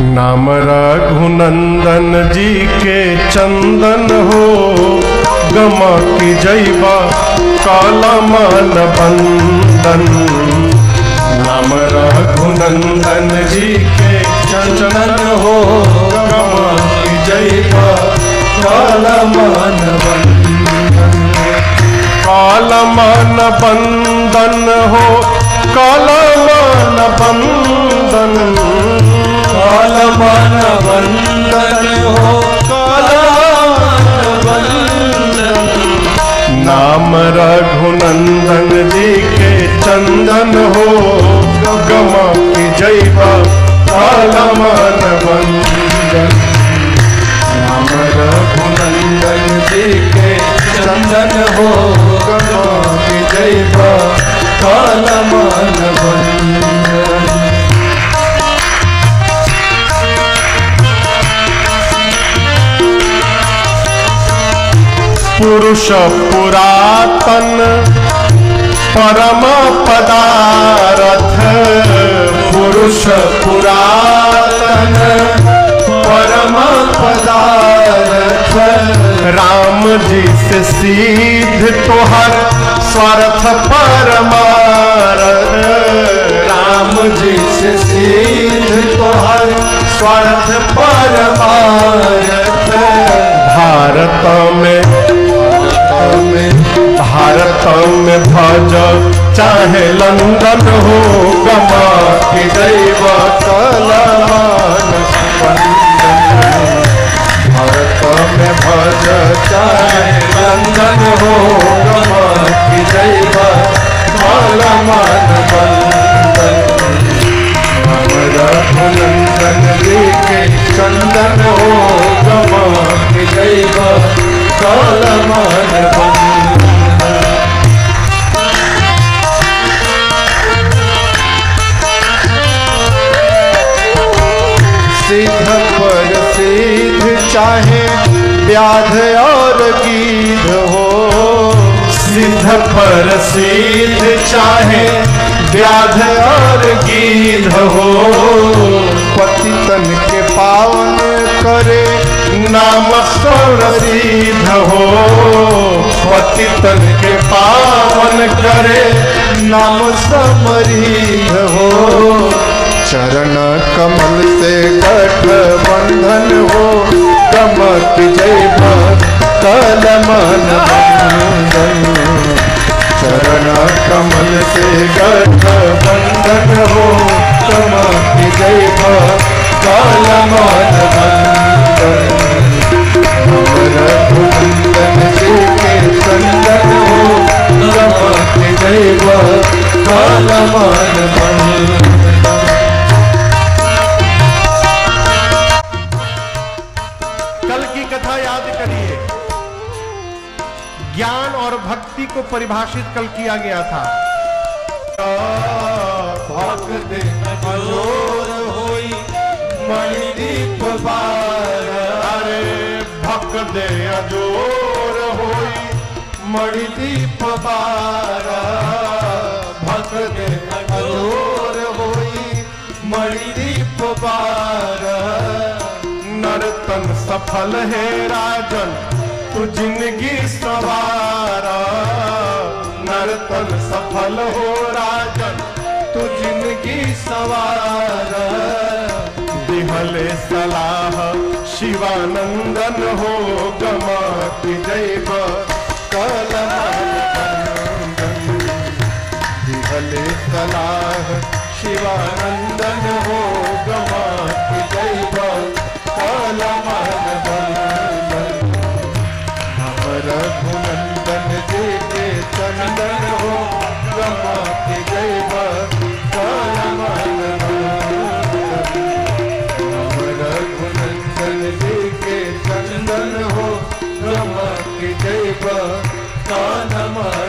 नाम रघुनंदन जी के चंदन हो गमा की जैबा काला मान बंदन नाम रघुनंदन जी के चंदन हो गमा की जैबा काला मान बंदन काला मान बंदन हो काला मान बंदन काला मान बंदन हो काला मान बंदन नाम रघुनंदन जी के चंदन हो गमा की जैबा काला मान बंदन नाम रघुनंदन जी के चंदन हो गमा की जैबा काला मान बंदन पुरुष पुरातन परम पदारथ पुरुष पुरातन परम पदारथ राम जी से सीध तोहर स्वार्थ परमारथ राम जी से सीध तोहर स्वार्थ परमारथ भारत में भारत में भज चाहे लंदन हो गमा के दैव कलमान भारत में भज चाहे लंदन हो गमा के दैव कलमान बंदन रघुनंदन जी के चंदन हो गमा के दैव कलमान बंदन सिद्ध पर सिद्ध चाहे व्याध और गीध हो सिद्ध पर सिद्ध चाहे व्याध और गीध हो पतितन के पावन करे नाम सौरीध हो पतितन के पावन करे नाम समरीध हो चरण कमल से गठ बंधन हो कमक जय कलमन बंधन चरण कमल से गठ बंधन हो कमक जय कलमन बंधन रघुनंदन जी के चंदन हो कमक जय कलमन बंधन कल की कथा याद करिए ज्ञान और भक्ति को परिभाषित कल किया गया था भक्त अजोर होई मणिदीप बार अरे भक्त दे अजोर होई मणिदीप बार भक्त दे अजोर होई मणिदीप बार नर्तन सफल है राजन तू जिंदगी सवारा नर्तन सफल हो राजन तू जिंदगी सवारा दिहले सलाह शिवानंदन हो गमा की जैब दिहले सलाह शिवानंदन हो गमा की जैब कलमन बंदन हम रघुनंदन जी के चंदन हो गमा के जैब कलमन बंदन हम रघुनंदन जी के चंदन हो गमा के जैब कलमन